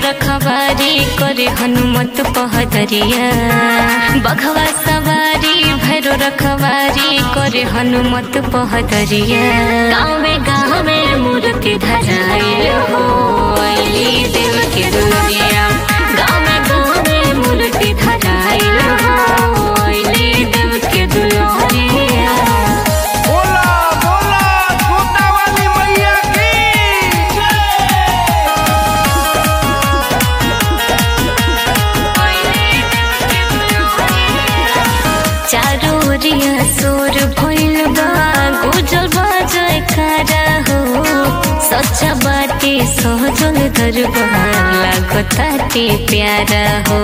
रखवारी करे हनुमत पहदरिया बघवा सवारी भैरो रखवारी करे हनुमत पहदरिया गाँवे गाँवे मूर्ति धराइल हो अइली देव के दुनिया गाँवे गाँवे मूर्ति धराइल हो अइली देव के दुनिया बोला बोला छोटा वाली मैया की चारो ओरिया सोर भइल बा गुजल बाजय कारा हो सच्चा बाटे सहजल दरबार लागताटे प्यारा हो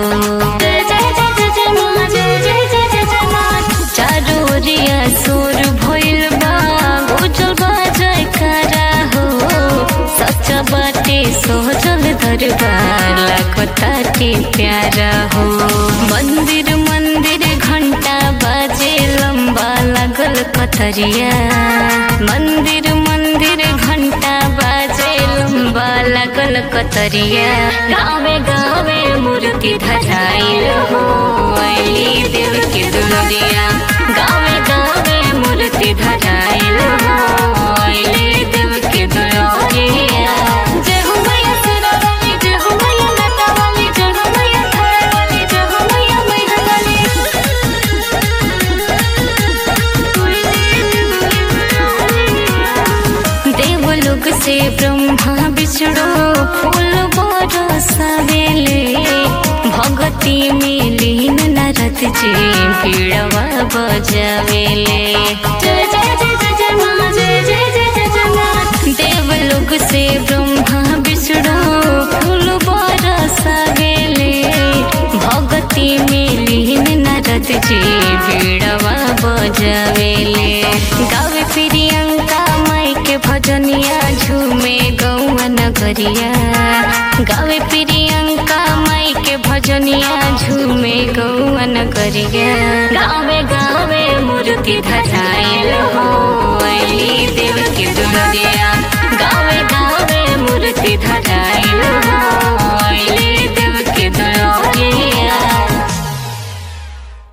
चारो ओरिया सोर भइल बा गुजल बाजय कारा हो सच्चा बाटे सहजल दरबार लागताटे प्यारा हो मंदिर मंदिर घंटा बाजे लंबा लागल कतरिया मंदिर मंदिर घंटा बाजे लंबा लागल कतरिया गावे गावे मूर्ति धराइल हो अइली देव के दुनिया गावे गावे मूर्ति धराइल हो अइली देव के दुनिया जय हो मैया सरस्वती जय हो मैया लता वाली जय हो मैया थारा वाली जय हो मैया मैया वाली देवलोक से ब्रह्मा विष्णु फूल बरसावेले भगती में लीन नारद जी पीड़वा बजावेले जय जय जय जय जय माँ जय जय जय जय जय माँ देवलोक से ब्रह्मा विष्णु फूल बरसावेले भगती में लीन नारद जी पीड़वा बजावेले गावे प्रियंका माई के भजनिया झूमे गौआ नगरिया गावे प्रियंका माई के भजनिया झूमे गौआ नगरिया गावे गावे मूर्ति धराइल हो अइली देव के दुनिया